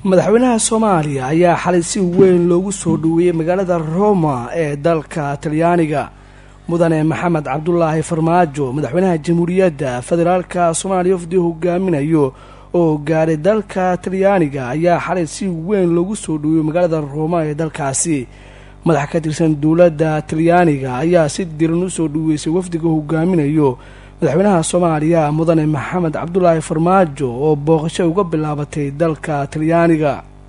madaxweynaha soomaaliya ayaa xalay si weyn loogu soo dhoweeyey magaalada roma ee dalka talyaaniga mudane maxamed cabdulaahi farmaajo madaxweynaha jamhuuriyadda federaalka soomaaliya wafdi hogaaminayo oo gaaray dalka talyaaniga ayaa xalay si weyn loogu soo dhoweeyey magaalada roma ee dalkaasi madax ka tirsan dowladda talyaaniga ayaa si diran usoo dhoweysay wafdiga hogaaminayo madaxweynaha soomaaliya mudane maxamed cabdulaahi farmaajo oo booqasho uga bilaabatay dalka talyaaniga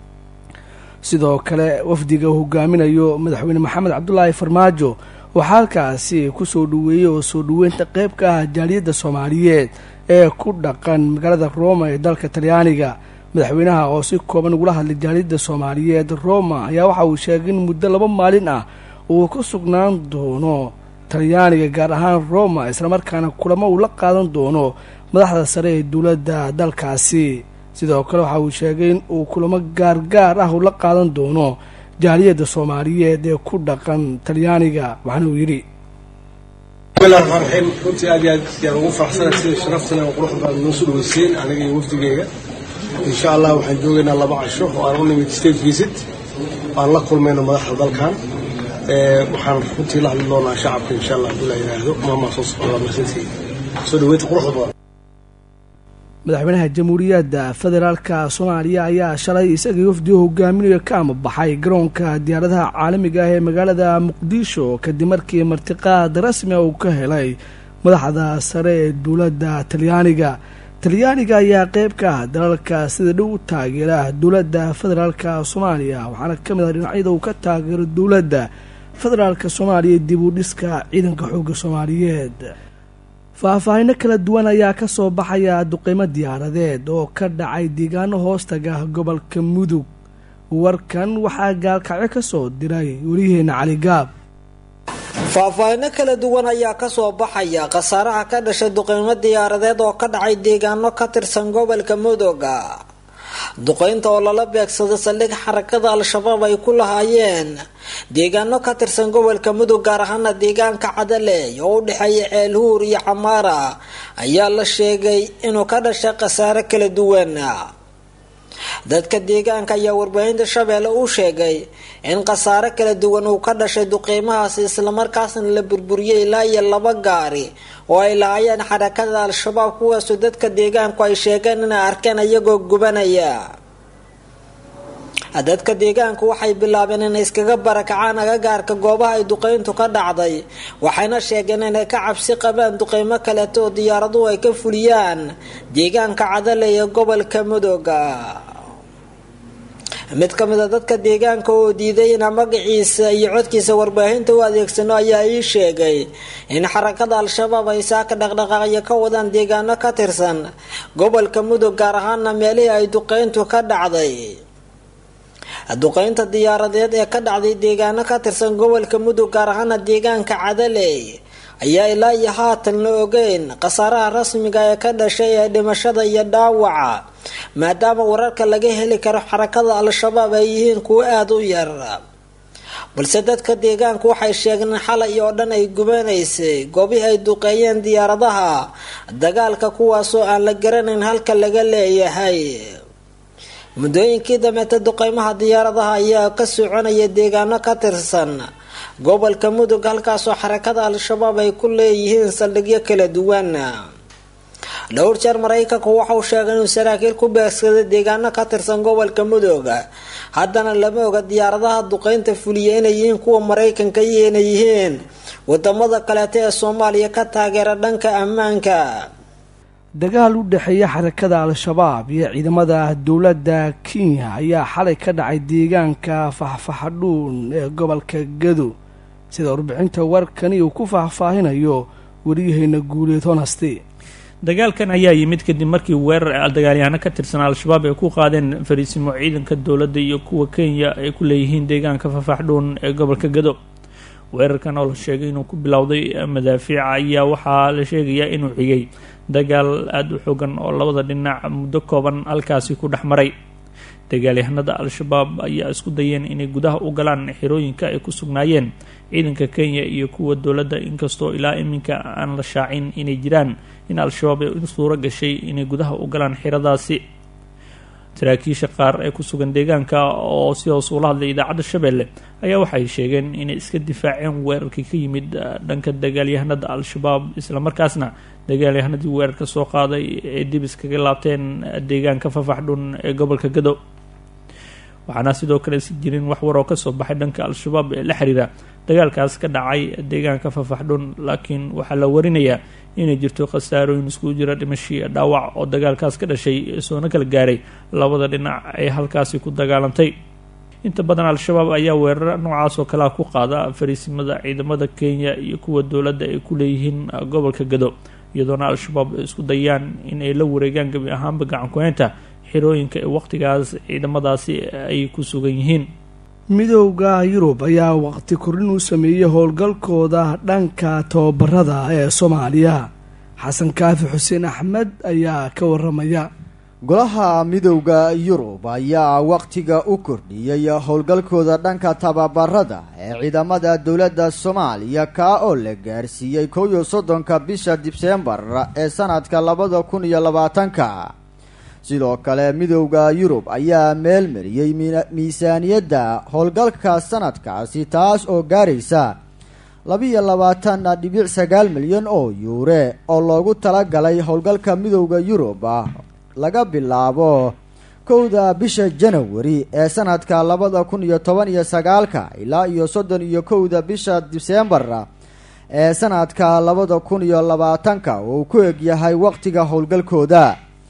sidoo kale wafdiga hogaaminayo madaxweyne maxamed cabdulaahi farmaajo waxaa halkaasi kusoo dhoweeyey oo soo dhoweynta qeyb ka ah jaaliyadda soomaaliyeed ee ku dhaqan magaalada roma ee dalka talyaaniga madaxweynaha oo si kooban ugula hadlay jaaliyadda soomaaliyeed roma ayaa waxa uu sheegay in muddo laba maalin ah uu ku sugnaan doono talyaaniga gaar ahaan roma islamarkaana kulamo uu la qaadan doono madaxda sare ee dowladda dalkaasi sidoo kale waxa uu sheegay in uu kulamo gaargaar ah uu la qaadan doono jaaliyadda soomaaliyeed ee ku dhaqan talyaaniga waxaana uu yidhi bismillahi raxmaan raxiim runtii aad iyo aad yaan ugu faraxsanahay sida sharaftana oo qurux badan noo soo dhaweyseen aniga iyo wafdigeyga insha allah waxaan joogaynaa laba casho oo aan u nimid state visit aan la kulmayno madaxda dalkan waxaan runtii la hadli doonaa shacabka insha allah hadduu la yidhaahdo maamaa soo socda marsantii soo dhaweynta quruxda badan madaxweynaha jamhuuriyadda federaalka soomaaliya ayaa shalay isagii wafdiga hogaaminayo ka amabaxay garoonka diyaaradaha caalamiga ah ee magaalada muqdisho kadib markii martiqaad rasmi uu ka helay madaxda sare ee dowladda talyaaniga talyaaniga ayaa qeyb ka ah dalalka sida dhow u taageera dowladda federaalka soomaaliya waxaana ka mid ah dhinacyada uu ka taageero dowladda federaalka soomaaliya dib u dhiska ciidanka xoogga soomaaliyeed faahfaahino kala duwan ayaa ka soo baxaya duqeymo diyaaradeed oo ka dhacay deegaano hoostaga gobolka mudug warkan waxaa gaalkacyo ka soo diray weliyaheena cali gaab faahfaahino kala duwan ayaa kasoo baxaya khasaaraha ka dhashay duqeymo diyaaradeed oo ka dhacay deegaano ka tirsan gobolka mudooga duqeynta oo lala beegsaday saldhig xarakada al-shabaab ay ku lahaayeen deegaano ka tirsan gobolka mudug gaar ahaana deegaanka cadaleey oo u dhexeeya ceelhuur iyo camaara ayaa la sheegay inuu ka dhashay khasaare kala duwan dadka deegaanka ayaa warbaahinta shabeelle u sheegay in khasaare kala duwan uu ka dhashay duqeymahaasi islamarkaasna la burburiyey ilaa iyo laba gaari oo ay lahaayeen xarakada al-shabaab kuwaasoo dadka deegaanku ay sheegeen inay arkeen iyagoo gubanaya dadka deegaanku waxay bilaabeen inay iskaga barakacaan agagaarka goobaha ay duqeyntu ka dhacday waxayna sheegeen inay ka cabsi qabaan duqeymo kaleeto oo diyaaraduhu ay ka fuliyaan deegaanka cadale ee gobolka mudooga mid ka mid a dadka deegaanka oo diiday ina magaciisa iyo codkiisa warbaahinta u adeegsano ayaa ii sheegay in xarakada al-shabaab ay saaka dhaqdhaqaaqyo ka wadaan deegaano ka tirsan gobolka mudug gaar ahaana meelihii ay duqeyntu ka dhacday duqeynta diyaaradeed ee ka dhacday deegaano ka tirsan gobolka mudug gaar ahaana deegaanka cadaley ayaa ilaa iyo haatan la ogeyn khasaaraha rasmiga ee ka dhashay ee dhimashada iyo dhaawaca maadaama wararka laga heli karo xarakada al-shabaab ay yihiin kuwo aada u yar balse dadka deegaanku waxay sheegeen in xalay oo dhan ay gubanaysay goobihii ay duqeeyeen diyaaradaha dagaalka kuwaasoo aan la garanayn halka laga leeyahay muddooyinkii dameeta duqeymaha diyaaradaha ayaa ka soconaya deegaano ka tirsan gobolka mudug halkaasoo xarakada al-shabaab ay ku leeyihiin saldhigyo kala duwan dhowr jeer maraykanku waxauu sheegay inuu saraakiil ku beegsaday deegaano ka tirsan gobolka mudug haddana lama oga diyaaradaha duqeynta fuliya inay yihiin kuwa maraykanka iyo inay yihiin wadamada kaleeto ee soomaaliya ka taageera dhanka ammaanka dagaal u dhexeeya xarakada al-shabaab iyo ciidamada dowladda kenya ayaa xalay ka dhacay deegaanka faxfaxadhuun ee gobolka gado sida warbixinta warkani uu ku faahfaahinayo wariyaheyna guuleed honasti dagaalkan ayaa yimid kadib markii weerar dagaalyahaano ka tirsan al-shabaab ay ku qaadeen fariisimo ciidanka dowladda iyo kuwa kenya ay ku leeyihiin deegaanka fafaxdhuun ee gobolka gado weerarkan oo la sheegay inuu ku bilowday madaafiica ayaa waxaa la sheegayaa inuu xigay dagaal aada u xoogan oo labada dhinac muddo kooban halkaasi ku dhex maray dagaalyahanada al-shabaab ayaa isku dayeen inay gudaha u galaan xirooyinka ay ku sugnaayeen ciidanka kenya iyo kuwa dowladda inkastoo ilaa iminka aan la shaacin inay jiraan in al-shabaab ay suuro gashay inay gudaha u galaan xiradaasi saraakiisha qaar ee ku sugan deegaanka oo si hoos ula hadlay idaacadda shabeelle ayaa waxay sheegeen inay iska difaaceen weerarkii ka yimid dhanka dagaalyahanada al-shabaab islamarkaasna dagaalyahanadii weerarka soo qaaday ee dib iskaga laabteen deegaanka fafaxdhun ee gobolka gado waxaana sidoo kale si jirin wax war oo kasoo baxay dhanka al-shabaab ee la xiriira dagaalkaas ka dhacay deegaanka fafaxdhun laakiin waxaa la warinayaa inay jirto khasaarooyin iskugu jira dhimashii dhaawac oo dagaalkaas ka dhashay soona kala gaaray labada dhinac ee halkaasi ku dagaalantay inta badan al-shabaab ayaa weerara noocaas oo kalea ku qaada fariisimada ciidamada kenya iyo kuwa dowladda ay ku leeyihiin gobolka gado iyadoona al-shabaab ay isku dayaan in ay la wareegaan gebi ahaanba gacankuheynta xirooyinka ee waqtigaas ciidamadaasi ay ku sugan yihiin midowda yurub ayaa waqti kordhin u sameeyey howlgalkooda dhanka tababarada ee soomaaliya xasan kaafi xuseen axmed ayaa ka waramaya golaha midowda yurub ayaa wakhtiga u kordhiyey howlgalkooda dhanka tababarada ee ciidamada dowladda soomaaliya kaa oo la gaarsiiyey kow iyo soddonka bisha dibseembar ee sanadka labada kun iyo labaatanka sidoo kale midowda yurub ayaa meel mariyey miisaaniyadda howlgalka sanadkaasi taas oo gaaraysa labiiyo labaatan dhibic sagaal milyan oo yuure oo loogu talagalay howlgalka midowda yurub laga bilaabo kowda bisha janawari ee sanadka labada kun iyo toban iyo sagaalka ilaa iyo soddon iyo kowda bisha disembar ee sanadka labada kun iyo labaatanka oo uu ku egyahay waqtiga howlgalkooda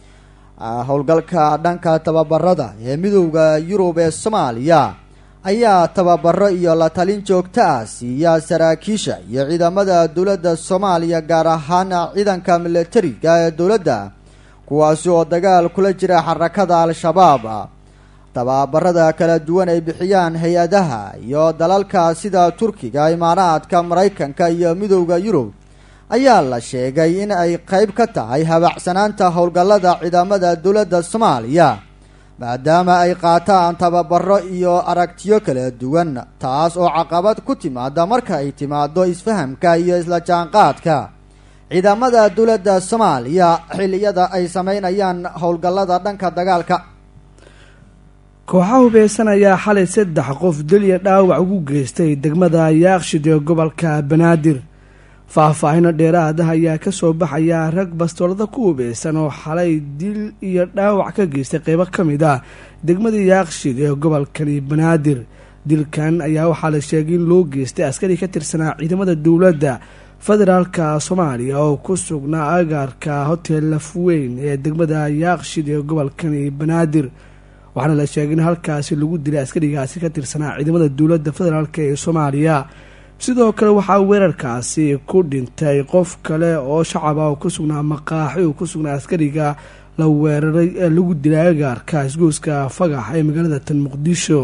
howlgalka dhanka tababarada ee midowda yurub ee soomaaliya ayaa tababaro iyo la talin joogto ah siiya saraakiisha iyo ciidamada dowladda soomaaliya gaar ahaan ciidanka milatariga ee dowladda kuwaasi oo dagaal kula jira xarakada al-shabaab tababarada kala duwan ay bixiyaan hay-adaha iyo dalalka sida turkiga imaaraadka maraykanka iyo midowda yurub ayaa la sheegay in ay qeyb ka tahay habacsanaanta howlgallada ciidamada dowladda soomaaliya maadaama ay qaataan tababaro iyo aragtiyo kala duwan taas oo caqabad ku timaada marka ay timaado isfahamka iyo isla jaanqaadka ciidamada dowladda soomaaliya xilliyada ay sameynayaan howlgallada dhanka dagaalka kooxaha hubeysan ayaa xalay saddex qof deliya dhaawac ugu geystay degmada yaaqshid ee gobolka banaadir faahfaahino dheeraada ayaa kasoo baxaya rag bastoolada ku hubeysan oo xalay dil iyo dhaawac ka geystay qeybo ka mid ah degmada yaaqshid ee gobolkani banaadir dilkan ayaa waxaa la sheegay in loo geystay askari ka tirsanaa ciidamada dowladda federaalka soomaaliya oo ku sugnaa agaarka hotel lafweyn ee degmada yaaqshid ee gobolkani banaadir waxaana la sheegay in halkaasi lagu dilay askarigaasi ka tirsanaa ciidamada dowladda federaalk ee soomaaliya sidoo kale waxaa weerarkaasi ku dhintay qof kale oo shacab ah oo ku sugnaa maqaaxi uu ku sugnaa askariga la weeraray ee lagu dilay agaarka isgooska fagax ee magaalada tan muqdisho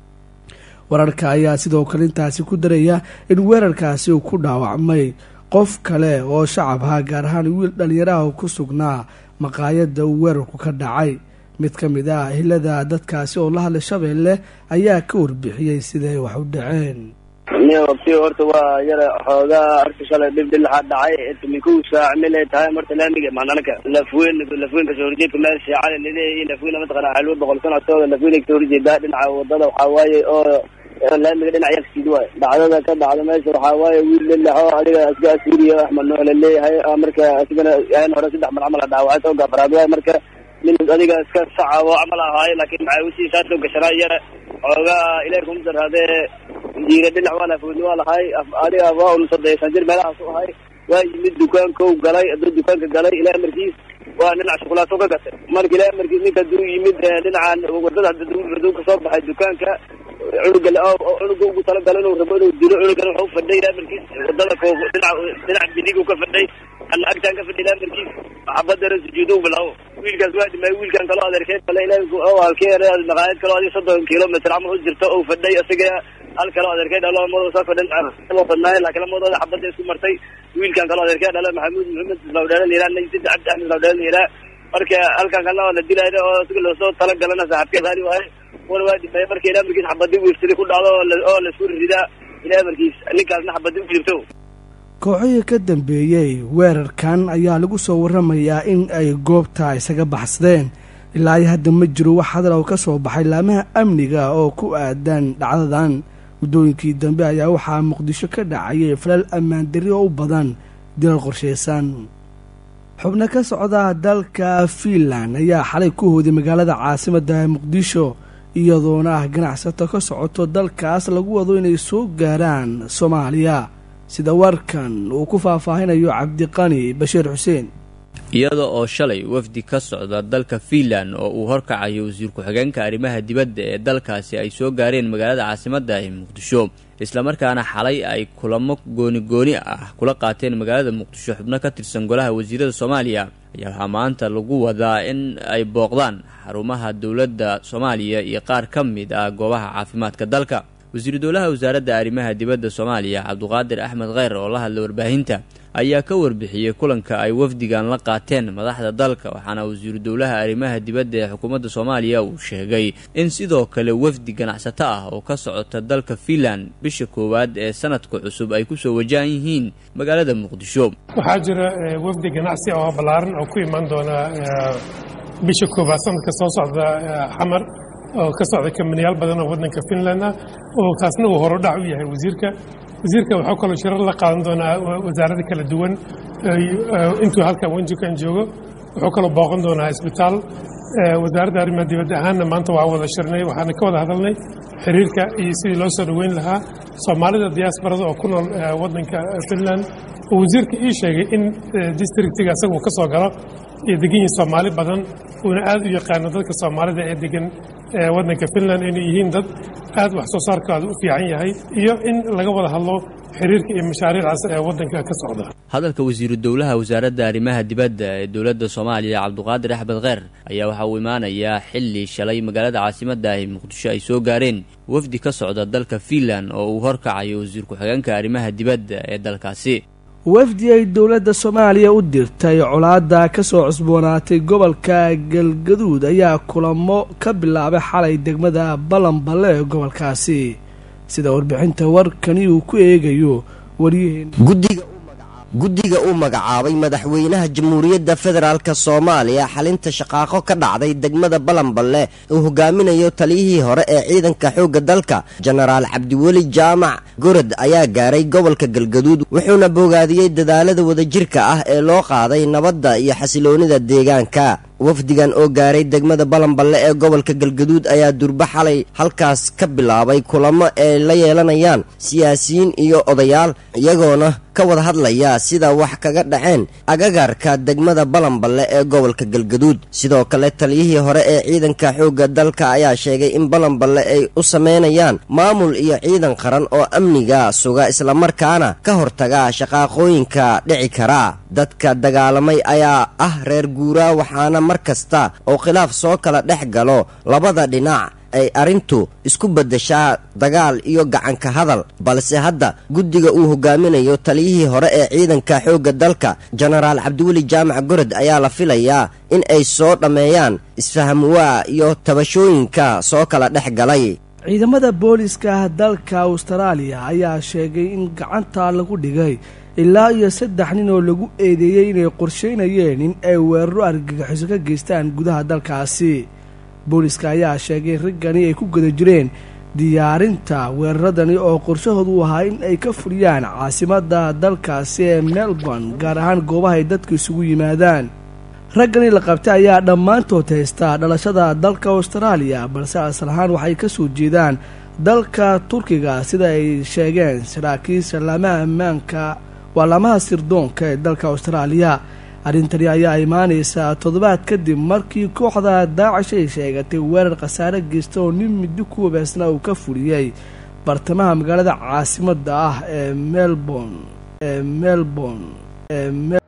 wararka ayaa sidoo kale intaasi ku daraya in weerarkaasi uu ku dhaawacmay qof kale oo shacab ah gaar ahaan wiil dhalinyaraha oo ku sugnaa maqaayadda uu weerarku ka dhacay mid ka mid ah hilada dadkaasi oo la hadlay shabeelle ayaa ka warbixiyey siday wax u dhaceen wabti horta waa yara xoogaa arka shalay dhib dhilaxaa dhacay tuminkow saac milay tahay marta laamiga maananaka lafweyn lafweyn kasoo horjeedka meel shiicale laleeyahay lafweyn mataqana xalwo boqol sano tooda lafweyn kasoo horjeedaa dhinaca wadada waxaa waaye oo laamiga dhinac yaqsiid waay dhacdada ka dhacda meesha waxaa waaye wiil lilaxo adiga aska asiriya axmed nuux laleeyahay marka asigana yahan hore saddex mar camal dhaawacay soo gafaraad waay marka nin adiga iska sacabo camal ahaayo laakiin macaawisi shaasoo gashanaa yara xoogaa ilahi kuma darhaadee jiira dhinac waa lafoodni waa lahay adiga waa un soddeysan jir meelahaas u ahay waa yimid dukaankow galay aduu dukaanka galay ilaa amarkiis waa dhinac shukulaato ka gatay marka ilaa amarkiis ninka aduu yimid dhinacan wadada aduu kasoo baxay dukaanka cunuga cunuga ugu talagalo inuu rabo inuu dilo cunugana wuxuu fadhay ilaa amarkiis wadada ko dhinac dhinac bidig ka fadhay ana agtaan ka fadhay ilaa amarkiis xabadana sujuudo bilaabo wiilkaas waa dhimay wiilkan kaloo adeerkeed kale ilaa halkeen maqaayad kaloo adiga soddon kilomitr camal u jirto oo fadhay isaga hal kaloo adeerkeed dhalo lamada soo fadhin badnaayen laakiin lamadooda xabadda isku martay wiilkan kaloo adeerkeed dhalo maxamuud maxamed lawdheelan yiraa najid cabdi axmed lawdheelan yiraa marka halkan kalena waa la dilayna oo isaga lasoo talagalana saaxibkeed hali waaye wana waa dhimay marka ilaa markiis xabadi wiirsadi ku dhacdo oo laisku ridaa ilaa markiis ninkaasna xabadi u jirto kooxihii ka dambeeyey weerarkan ayaa lagu soo waramayaa in ay goobta isaga baxsadeen ilaa iyo hadda ma jiro wax hadal oo ka soo baxay laamaha amniga oo ku aadan dhacdadan muddooyinkii dambe ayaa waxaa muqdisho ka dhacayay falal ammaan darri oo u badan dilal qorshaysan xubno ka socda dalka fiinland ayaa xalay ku hooday magaalada caasimadda muqdisho iyadoona ah ganacsato ka socoto dalkaas lagu wado inay soo gaaraan soomaaliya sida warkan uu ku faahfaahinayo cabdiqani bashiir xuseen iyada oo shalay wafdi ka socda dalka fiinland oo uu horkacayo wasiir ku-xigeenka arrimaha dibadda ee dalkaasi ay soo gaareen magaalada caasimadda ee muqdisho islamarkaana xalay ay kulamo gooni-gooni ah kula qaateen magaalada muqdisho xubno ka tirsan golaha wasiirada soomaaliya ayaa waxaa maanta lagu wadaa in ay booqdaan xarumaha dowladda soomaaliya iyo qaar ka mid ah goobaha caafimaadka dalka wasiiru dowlaha wasaaradda arrimaha dibadda soomaaliya cabduqaadir axmed kheyr oo la hadlay warbaahinta ayaa ka warbixiyey kulanka ay wafdigan la qaateen madaxda dalka waxaana wasiiru dowlaha arrimaha dibadda ee xukuumadda soomaaliya uu sheegay in sidoo kale wafdi ganacsato ah oo ka socota dalka fiinland bisha koowaad ee sanadka cusub ay kusoo wajahan yihiin magaalada muqdisho waxaa jira wafdi ganacsi oo ballaaran oo ku imaan doona bisha koowaad sanadka soo socda xamar oo ka socda kamaniyaal badan oo waddanka finland ah oo kaasna uu horudhac u yahay wasiirka wasiirka waxuu kaloo shirar la qaadan doonaa wasaarada kala duwan intuu halkan wenjukan joogo wuxuu kaloo booqan doonaa isbitaal wasaaradda arrimaha dibadda ahaanna maanta waa wada shirnay waxaana ka wada hadalnay xiriirka iyo sidii loo soo dhoweyn lahaa soomaalida diyaasbarada oo ku nool waddanka finland oo wasiirka ii sheegay in districtiga isaga uu ka soo galo iyo degan yihiin soomaali badan uuna aad u yaqaano dadka soomaalida ee degan waddanka finland inay yihiin dad aad wax soo saarkooda u fiican yahay iyo in laga wada hadlo xiriirka iyo mashaariicdaas ee waddanka ka socda hadalka wasiiru dowlaha wasaaradda arrimaha dibadda ee dowladda soomaaliya cabduqaadir axmed kheyr ayaa waxaa uu imaanayaa xilli shalay magaalada caasimadda ah ee muqdisho ay soo gaareen wafdi ka socda dalka fiinland oo uu horkacayo wasiir ku-xigeenka arrimaha dibadda ee dalkaasi wafdi ay dowladda soomaaliya u dirtay colaadda ka soo cusboonaatay gobolka galgaduud ayaa kulamo ka bilaabay xalay degmada balanballe ee gobolkaasi sida warbixinta warkani uu ku eegayo waryaheena guddiga uu magacaabay madaxweynaha jamhuuriyadda federaalk soomaaliya xalinta shaqaaqo ka dhacday degmada balanballe uu hogaaminayo taliyihii hore ee ciidanka xoogga dalka jenaraal cabdiweli jaamac gorod ayaa gaaray gobolka galgaduud wuxuuna bogaadiyey dadaalada wadajirka ah ee loo qaaday nabadda iyo xasiloonida deegaanka wafdigan oo gaaray degmada balanballe ee gobolka galgaduud ayaa durbo xalay halkaas ka bilaabay kulamo ay la yeelanayaan siyaasiyiin iyo odayaal iyagoona ka wada hadlaya sida wax kaga dhaceen agagaarka degmada balanballe ee gobolka galgaduud sidoo kale taliyihii hore ee ciidanka xoogga dalka ayaa sheegay in balanballe ay u sameynayaan maamul iyo ciidan qaran oo amniga suga islamarkaana ka hortaga shaqaaqooyinka dhici kara dadka dagaalamay ayaa ah reer guuraa waxaana mar kasta oo khilaaf soo kala dhex galo labada dhinac ay arrintu isku beddeshaa dagaal iyo gacanka hadal balse hadda guddiga uu hogaaminayo taliyihii hore ee ciidanka xoogga dalka jenaraal cabdiweli jaamac gorod ayaa la filayaa in ay soo dhammeeyaan isfahamwaa iyo tabashooyinka soo kala dhex galay ciidamada booliska dalka austraaliya ayaa sheegay in gacanta lagu dhigay ilaa iyo saddex nin oo lagu eedeeyey inay qorsheynayeen in ay weeraro argagixiso ka geystaan gudaha dalkaasi booliska ayaa sheegay in riggani ay ku guda jireen diyaarinta weeraradani oo qorshahoodu ahaa in ay ka fuliyaan caasimadda dalkaasi ee melbourne gaar ahaan goobaha ay dadku isugu yimaadaan raggani la qabtay ayaa dhammaantood haystaa dhalashada dalka austraaliya balse asal ahaan waxay ka soo jeedaan dalka turkiga sida ay sheegeen saraakiisha laamaha ammaanka waa laamaha sirdoonka ee dalka austraaliya arrintani ayaa imaanaysaa toddobaad kadib markii kooxda daacish ay sheegatay weerar khasaare geysta oo nin middo ku wabaasna uu ka fuliyey bartamaha magaalada caasimadda ah ee melbourne ee melbourne ee